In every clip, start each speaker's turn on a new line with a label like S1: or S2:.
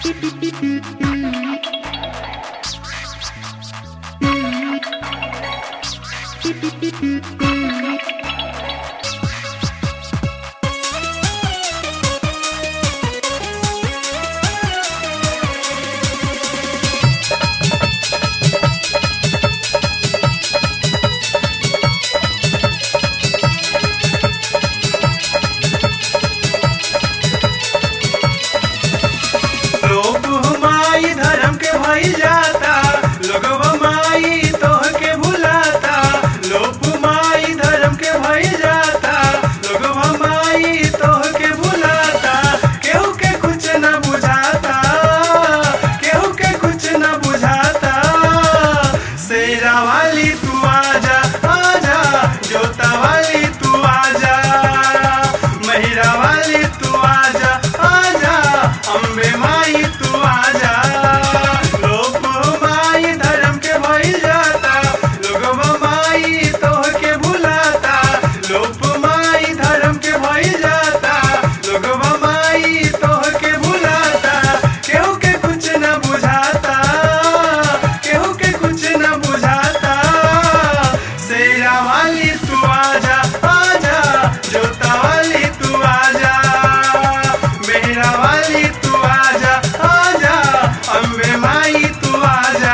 S1: लोग हमारी धर्म के भई जाता लोग हमारी तोह के भुलाता लोग हमारी धर्म के भई जाता लोग हमारी तोह के भुलाता केहू के कुछ न बुझाता केहू के कुछ न बुझाता शेरा वाली तू आजा आजा जोता वाली तू आजा महिरा वाली तू आजा आजा अम्बे माई तू आजा लोग माई धर्म के भई जाता लोग माई तोह के भुलाता लोग माई धर्म के भई जाता लोग माई तोह के भुलाता केहू के कुछ न बुझाता केहू के कुछ न बुझाता शेरा वाली तू आजा आजा जोता वाली तू आजा मेरा वाली तू आजा आजा अम्बे माई तू आजा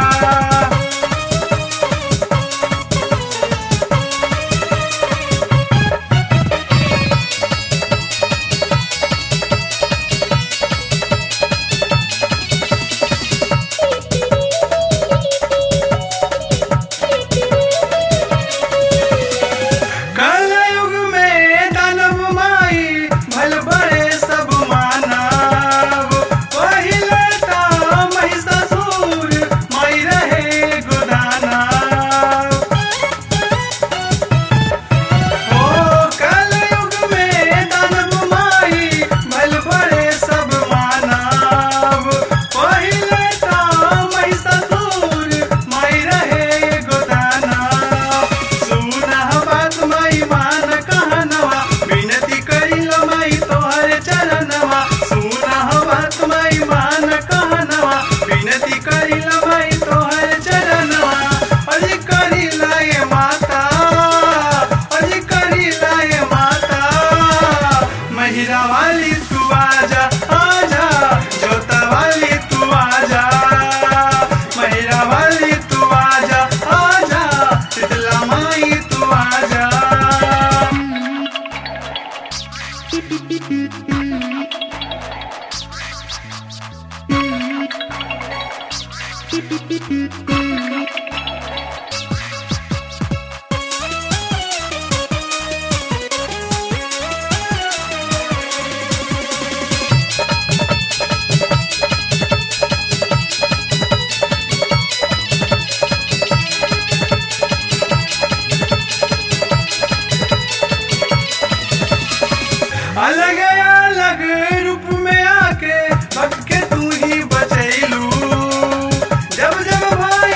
S1: कलयुग में दानव माई भल बड़े सब मानव पहिले ता महिषासुर माई रहे गोदानव ओ कलयुग में दानव माई भल बड़े सब मानव पहिले ता महिषासुर माई रहे गोदानव सुना बात माई मान कहनवा विनती करिल माई तोहर चरणवा सुना बात माई मान कहनवा विनती करिल माई तोहर चरणवा अरे करिल ये माता अरे करिल ये माता महिरा वाली तू आजा आजा जोता वाली तू आजा महिरा वाली तू आजा आजा शीतला माई तू आजा अलग अलग रूप में आके भग के तू ही बचैलू जब जब भाई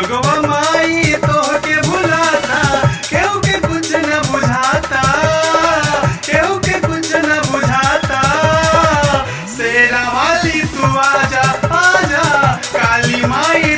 S1: लोगवा माई तोहके भुलाता केहू के कुछ न बुझाता केहू के कुछ न बुझाता शेरा वाली तू आजा आजा काली माई